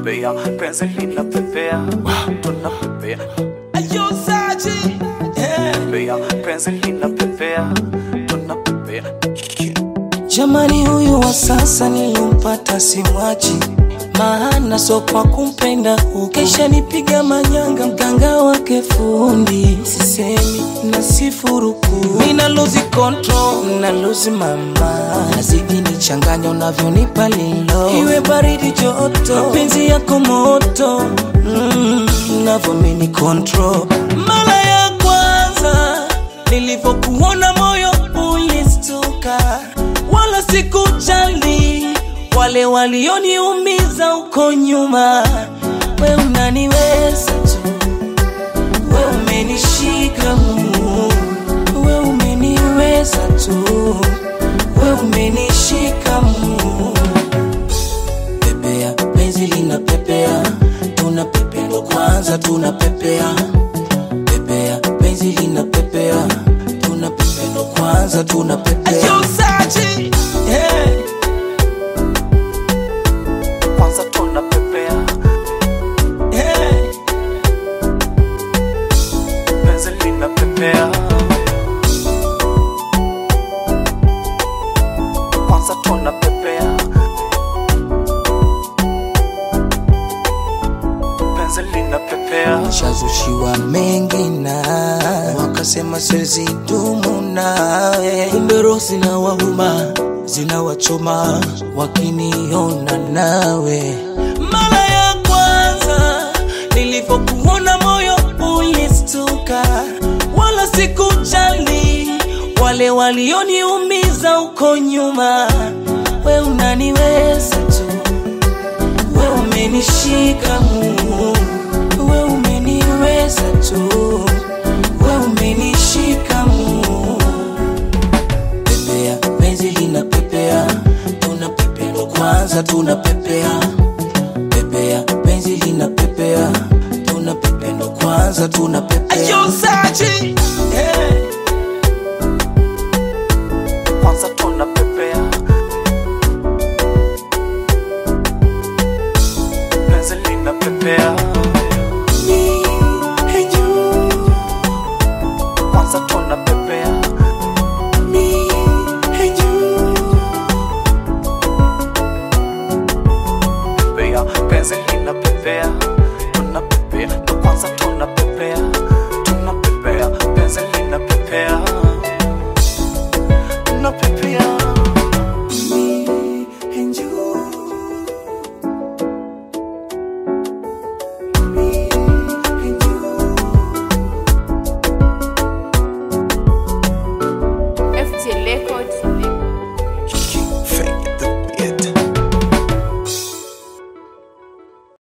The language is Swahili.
pepea penzi linapepea tunapepea Ayo Saji, yeah. pepea penzi linapepea tunapepea Jamani, huyu wa sasa nilimpata simwachi, maana so kwa kumpenda ukesha nipiga manyanga, mganga wake fundi, sisemi na sifuruku, mina lose control, na lose mama, nazidi nichanganya unavyonipa lilo, iwe baridi joto, mapenzi yako moto, mm, unavyomini control, mara ya kwanza nilivyokuona moyo ulistuka, wala sikujali wale walioniumiza uko nyuma. We unaniweza tu, we umenishika mu, we umeniweza tu, we umenishika mu. Pepea penzi linapepea, tunapepea ndo kwanza tunapepea pepea penzi linapepea tunapepea ndo kwanza tunapepea yeah. kwanza tunapepea yeah. penzi linapepea kwanza tunapepea penzi linapepea shazushiwa mengi na wakasema siwezi dumu nawe, kumbe roho zinawauma zinawachoma wakiniona nawe. Mara ya kwanza nilivyokuona moyo ulistuka, wala sikujali wale walioniumiza uko nyuma. We unaniweza tu we umenishika mu, we umeniweza tu, we umenishika mu. Pepea penzi linapepea, tunapepea ndo kwanza tunapepea. Pepea penzi linapepea, tunapepea ndo kwanza tunapepea. Ayo Saji, yeah. kwanza tunapepea penzi linapepea Me and you, kwanza tunapepea me and you. pepea penzi linapepea tunapepea ndo kwanza tunapepea tunapepea penzi linapepea tunapepea